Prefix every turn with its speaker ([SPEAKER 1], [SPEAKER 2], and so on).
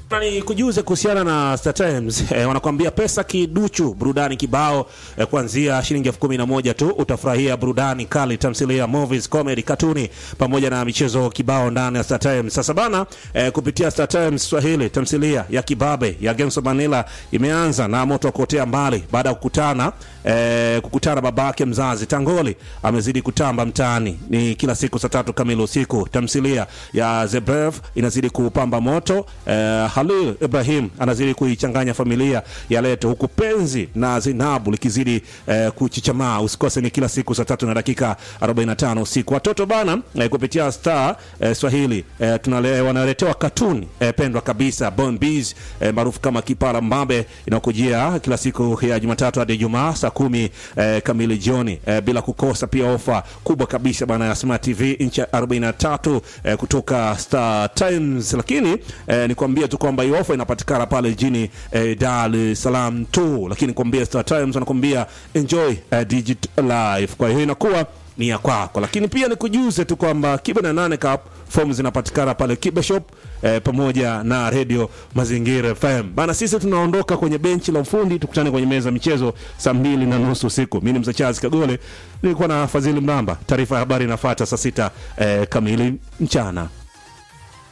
[SPEAKER 1] Na ni kujuze kuhusiana na Star Times eh, wanakuambia pesa kiduchu, burudani kibao eh, kuanzia shilingi elfu kumi na moja tu utafurahia burudani kali, tamthilia, movies, comedy, katuni pamoja na michezo kibao ndani ya Star Times. Sasa bana eh, kupitia Star Times Swahili, tamthilia ya kibabe ya Games of Manila imeanza na moto wa kuotea mbali baada ya kukutana eh, kukutana babake mzazi Tangoli amezidi kutamba mtaani. Ni kila siku saa tatu kamili usiku. Tamthilia ya Zebrev inazidi kupamba moto eh, Halil Ibrahim anazidi kuichanganya familia ya Leto, huku penzi na Zinabu likizidi eh, kuchichamaa. Usikose, ni kila siku saa tatu na dakika 45 usiku. Watoto bana eh, kupitia Star eh, Swahili eh, tunale, wanaletewa katuni eh, pendwa kabisa Bon Bees eh, maarufu kama Kipara Mbabe inakujia kila siku ya Jumatatu hadi Ijumaa saa kumi eh, kamili jioni eh, bila kukosa pia ofa kubwa kabisa bana ya Smart TV inchi 43 eh, kutoka Star Times, lakini eh, nikwambie tu kwamba hii ofa inapatikana pale jijini eh, Dar es Salaam tu, lakini kwambia Star Times wanakwambia enjoy eh, digital life. Kwa hiyo inakuwa ni ya kwako, lakini pia nikujuze tu kwamba Kibe na nane Cup fomu zinapatikana pale Kibe Shop eh, pamoja na Radio Mazingira FM bana. Sisi tunaondoka kwenye benchi la ufundi, tukutane kwenye meza ya michezo saa mbili na nusu usiku. Mimi ni Mzachazi Kagole, nilikuwa na Fadhili Mramba. Taarifa ya habari inafuata saa sita eh, kamili mchana.